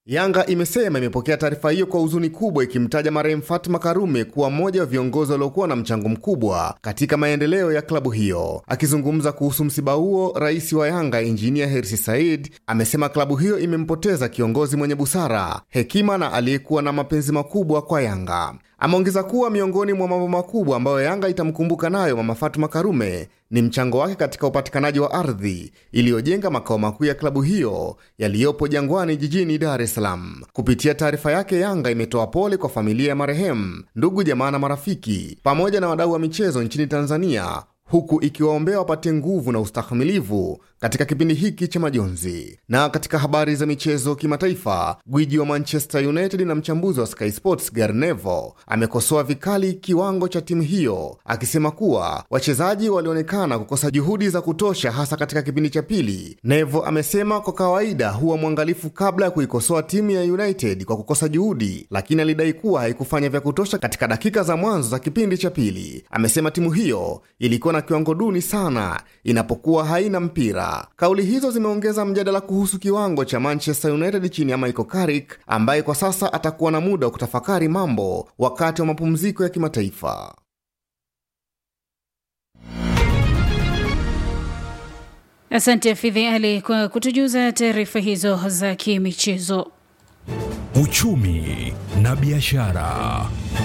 Yanga imesema imepokea taarifa hiyo kwa huzuni kubwa, ikimtaja marehemu Fatma Karume kuwa mmoja wa viongozi waliokuwa na mchango mkubwa katika maendeleo ya klabu hiyo. Akizungumza kuhusu msiba huo, rais wa Yanga Injinia Hersi Said amesema klabu hiyo imempoteza kiongozi mwenye busara, hekima na aliyekuwa na mapenzi makubwa kwa Yanga. Ameongeza kuwa miongoni mwa mambo makubwa ambayo Yanga itamkumbuka nayo mama Fatuma Karume ni mchango wake katika upatikanaji wa ardhi iliyojenga makao makuu ya klabu hiyo yaliyopo Jangwani jijini Dar es Salaam. Kupitia taarifa yake, Yanga imetoa pole kwa familia ya marehemu, ndugu, jamaa na marafiki pamoja na wadau wa michezo nchini Tanzania huku ikiwaombea wapate nguvu na ustahimilivu katika kipindi hiki cha majonzi. Na katika habari za michezo kimataifa, gwiji wa Manchester United na mchambuzi wa Sky Sports Gary Neville amekosoa vikali kiwango cha timu hiyo, akisema kuwa wachezaji walionekana kukosa juhudi za kutosha, hasa katika kipindi cha pili. Neville amesema kwa kawaida huwa mwangalifu kabla ya kuikosoa timu ya United kwa kukosa juhudi, lakini alidai kuwa haikufanya vya kutosha katika dakika za mwanzo za kipindi cha pili. Amesema timu hiyo ilikuwa na kiwango duni sana inapokuwa haina mpira. Kauli hizo zimeongeza mjadala kuhusu kiwango cha Manchester United chini ya Michael Carrick ambaye kwa sasa atakuwa na muda wa kutafakari mambo wakati wa mapumziko ya kimataifa. Asante Fidhi Ali kwa kutujuza taarifa hizo za kimichezo. Uchumi na biashara.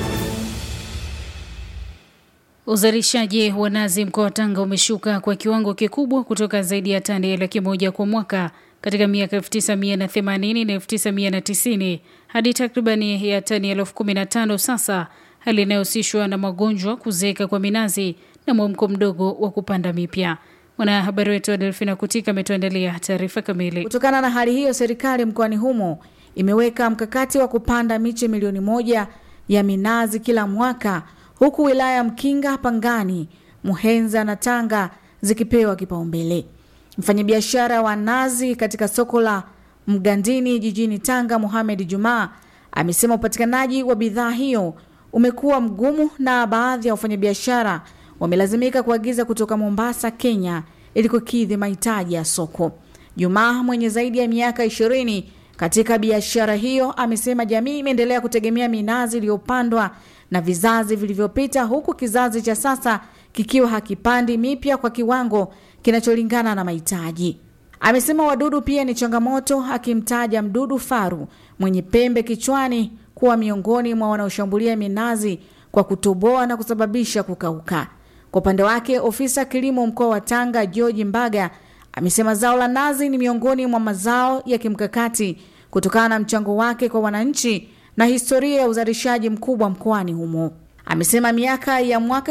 Uzalishaji wa nazi mkoa wa Tanga umeshuka kwa kiwango kikubwa kutoka zaidi ya tani laki moja kwa mwaka katika miaka 1980 na 1990 hadi takribani ya tani elfu kumi na tano sasa, hali inayohusishwa na magonjwa, kuzeeka kwa minazi na mwamko mdogo wa kupanda mipya. Mwanahabari wetu wa Delfina Kutika ametuandalia taarifa kamili. Kutokana na hali hiyo, serikali mkoani humo imeweka mkakati wa kupanda miche milioni moja ya minazi kila mwaka huku wilaya ya Mkinga, Pangani, Muhenza na Tanga zikipewa kipaumbele. Mfanyabiashara wa nazi katika soko la Mgandini jijini Tanga, Mohamed Jumaa amesema upatikanaji wa bidhaa hiyo umekuwa mgumu na baadhi ya wafanyabiashara wamelazimika kuagiza kutoka Mombasa, Kenya ili kukidhi mahitaji ya soko. Jumaa mwenye zaidi ya miaka ishirini katika biashara hiyo amesema jamii imeendelea kutegemea minazi iliyopandwa na vizazi vilivyopita huku kizazi cha sasa kikiwa hakipandi mipya kwa kiwango kinacholingana na mahitaji. Amesema wadudu pia ni changamoto, akimtaja mdudu faru mwenye pembe kichwani kuwa miongoni mwa wanaoshambulia minazi kwa kutoboa na kusababisha kukauka. Kwa upande wake, ofisa kilimo mkoa wa Tanga George Mbaga amesema zao la nazi ni miongoni mwa mazao ya kimkakati kutokana na mchango wake kwa wananchi na historia ya uzalishaji mkubwa mkoani humo. Amesema miaka ya mwaka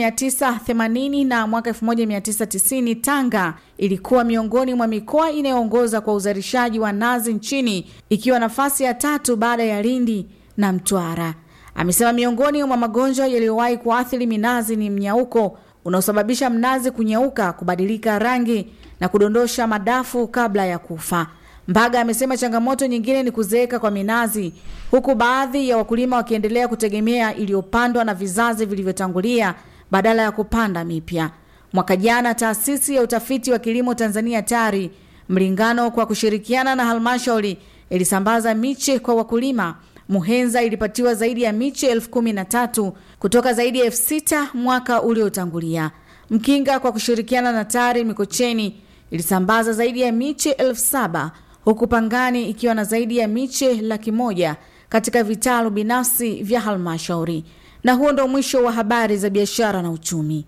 1980 na mwaka 1990 Tanga ilikuwa miongoni mwa mikoa inayoongoza kwa uzalishaji wa nazi nchini ikiwa nafasi ya tatu baada ya Lindi na Mtwara. Amesema miongoni mwa magonjwa yaliyowahi kuathiri minazi ni mnyauko unaosababisha mnazi kunyauka, kubadilika rangi na kudondosha madafu kabla ya kufa. Mbaga amesema changamoto nyingine ni kuzeeka kwa minazi, huku baadhi ya wakulima wakiendelea kutegemea iliyopandwa na vizazi vilivyotangulia badala ya kupanda mipya. Mwaka jana taasisi ya utafiti wa kilimo Tanzania TARI Mlingano kwa kushirikiana na halmashauri ilisambaza miche kwa wakulima. Muhenza ilipatiwa zaidi ya miche elfu kumi na tatu kutoka zaidi ya elfu sita mwaka uliotangulia. Mkinga kwa kushirikiana na TARI Mikocheni ilisambaza zaidi ya miche elfu saba huku Pangani ikiwa na zaidi ya miche laki moja katika vitalu binafsi vya halmashauri. Na huo ndo mwisho wa habari za biashara na uchumi.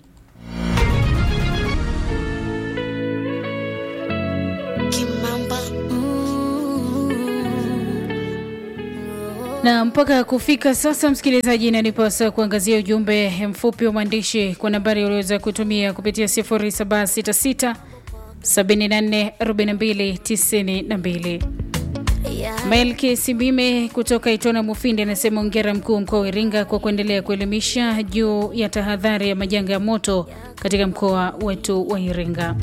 Na mpaka kufika sasa, msikilizaji, inanipasa kuangazia ujumbe mfupi wa mwandishi kwa nambari ulioweza kutumia kupitia 0766 744292. Melki Sibime kutoka Itona Mufindi anasema ongera mkuu mkoa wa Iringa kwa kuendelea kuelimisha juu ya tahadhari ya majanga ya moto katika mkoa wetu wa Iringa.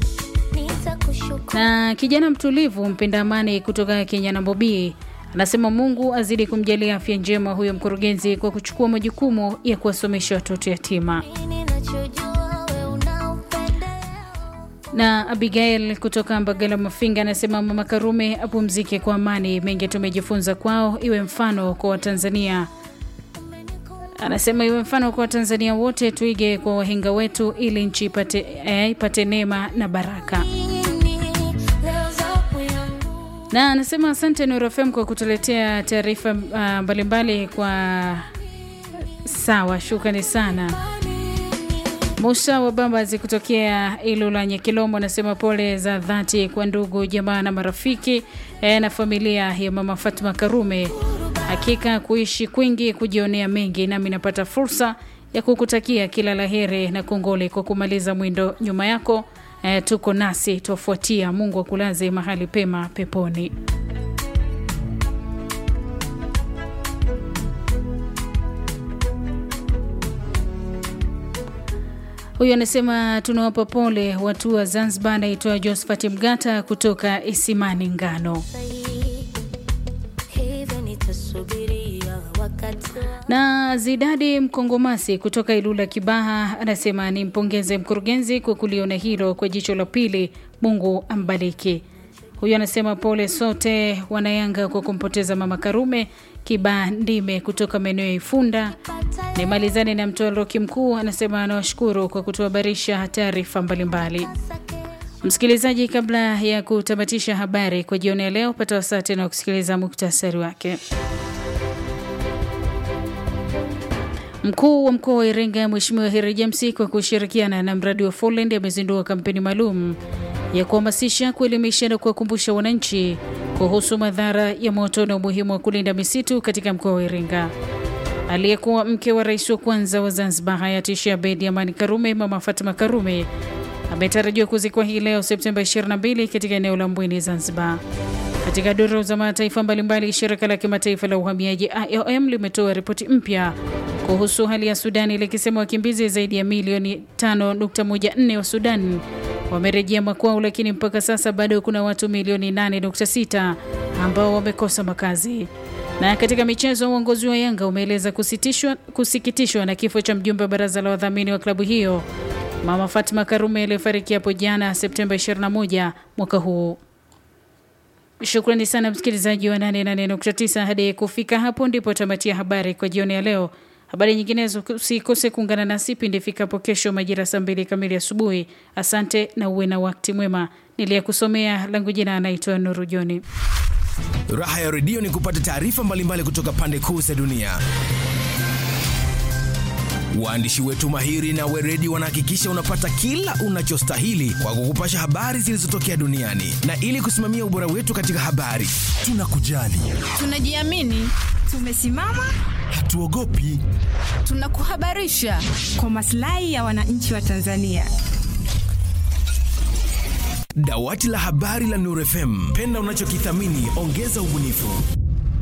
Na kijana mtulivu mpenda amani kutoka Kenya na Bobii anasema Mungu azidi kumjalia afya njema huyo mkurugenzi kwa kuchukua majukumu ya kuwasomesha watoto yatima. Na Abigail kutoka Mbagala Mafinga anasema Mama Karume apumzike kwa amani, mengi tumejifunza kwao, iwe mfano kwa Watanzania. Anasema iwe mfano kwa Watanzania wote, tuige kwa wahenga wetu ili nchi ipate, eh, ipate neema na baraka. Na anasema asante Nuru FM kwa kutuletea taarifa uh, mbalimbali kwa sawa, shukrani sana. Musa wa Bambazi kutokea Ilula Nyekilomo anasema pole za dhati kwa ndugu jamaa na marafiki eh, na familia ya mama Fatma Karume. Hakika kuishi kwingi kujionea mengi, nami napata fursa ya kukutakia kila laheri na kongole kwa kumaliza mwindo nyuma yako. Eh, tuko nasi tuafuatia. Mungu akulaze mahali pema peponi. Huyu anasema tunawapa pole watu wa Zanzibar. Anaitwa Josephat Mgata kutoka Isimani Ngano. Na Zidadi Mkongomasi kutoka Ilula Kibaha anasema nimpongeze mkurugenzi kwa kuliona hilo kwa jicho la pili. Mungu ambariki. Huyu anasema pole sote wanayanga kwa kumpoteza mama Karume. Kibandime kutoka maeneo ya Ifunda. Nimalizane na mtoroki mkuu anasema anawashukuru kwa kutuhabarisha taarifa mbalimbali. Msikilizaji, kabla ya kutamatisha habari kwa jioni ya leo, pata wasaa tena wa kusikiliza muktasari wake. Mkuu wa mkoa wa Iringa Mheshimiwa Heri James kwa kushirikiana na mradi wa Folend amezindua kampeni maalum ya kuhamasisha, kuelimisha na kuwakumbusha wananchi kuhusu madhara ya moto na umuhimu wa kulinda misitu katika mkoa wa Iringa. Aliyekuwa mke wa rais wa kwanza wa Zanzibar hayati Sheikh Abeid Amani Karume, Mama Fatma Karume ametarajiwa kuzikwa hii leo Septemba 22 katika eneo la Mbweni, Zanzibar. Katika duru za mataifa mbalimbali, shirika la kimataifa la uhamiaji IOM limetoa ripoti mpya kuhusu hali ya Sudani likisema wakimbizi zaidi ya milioni 5.14 wa Sudan wamerejea makwao, lakini mpaka sasa bado kuna watu milioni 8.6 ambao wamekosa makazi. Na katika michezo, uongozi wa Yanga umeeleza kusikitishwa na kifo cha mjumbe wa baraza la wadhamini wa klabu hiyo Mama Fatma Karume aliyefariki hapo jana Septemba 21 mwaka huu. Shukrani sana msikilizaji wa 88.9. Hadi kufika hapo ndipo tamatia habari kwa jioni ya leo. Habari nyinginezo usikose kuungana nasi pindi ifikapo kesho majira saa mbili kamili asubuhi. Asante na uwe na wakati mwema. Niliyekusomea langu jina anaitwa Nuru Joni. Raha ya redio ni kupata taarifa mbalimbali kutoka pande kuu za dunia. Waandishi wetu mahiri na weredi wanahakikisha unapata kila unachostahili kwa kukupasha habari zilizotokea duniani, na ili kusimamia ubora wetu katika habari, tunakujali, tunajiamini, tumesimama, hatuogopi, tunakuhabarisha kwa maslahi ya wananchi wa Tanzania. Dawati la habari la Nuru FM, penda unachokithamini, ongeza ubunifu.